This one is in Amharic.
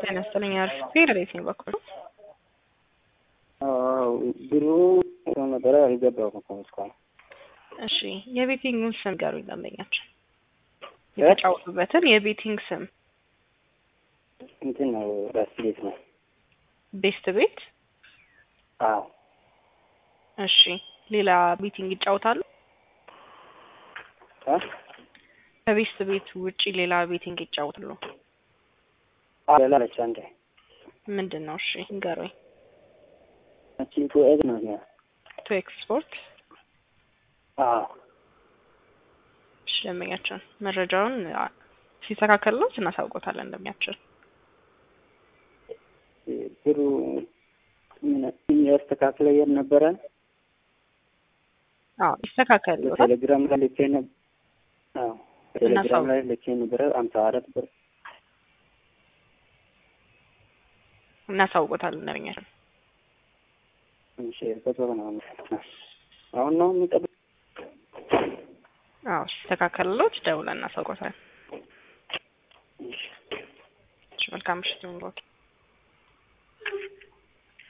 ጤና ይስጥልኝ አሪፍ ፌዴሬት ነው በኩል ብሩ ነበረ አልገባሁም እስካሁን። እሺ የቤቲንጉን ስም ንገሩኝ ደንበኛችን የተጫወቱበትን የቤቲንግ ስም እንትን ነው ራስ ቤት ነው። ቤስት ቤት አዎ እሺ ሌላ ቤቲንግ ይጫወታሉ አ? ከቤስት ቤት ውጪ ሌላ ቤቲንግ ይጫወታሉ አዎ ሌላ አለች አንዴ ምንድን ነው እሺ ንገሩኝ እቺ ቱ ኤግ ነው ያ ቱ ኤክስፖርት አዎ እሺ ደንበኛችን መረጃውን አ- ሲስተካከልለው እናሳውቆታለን እንደሚያችን ብሩ ምን ያስተካክለ የት ነበረ አዎ ይስተካከልሎታል በቴሌግራም ላይ ልኬ ነበር። አዎ በቴሌግራም ላይ ልኬ ነበረ አምሳ አራት ብር እናሳውቆታለን እንደሚያችን እሺ በቶሎ ነው አሁን ነው የሚጠብቅ አዎ ሲስተካከልሎት ደውለን እናሳውቆታለን እሺ መልካም ምሽት ይሁንልዎት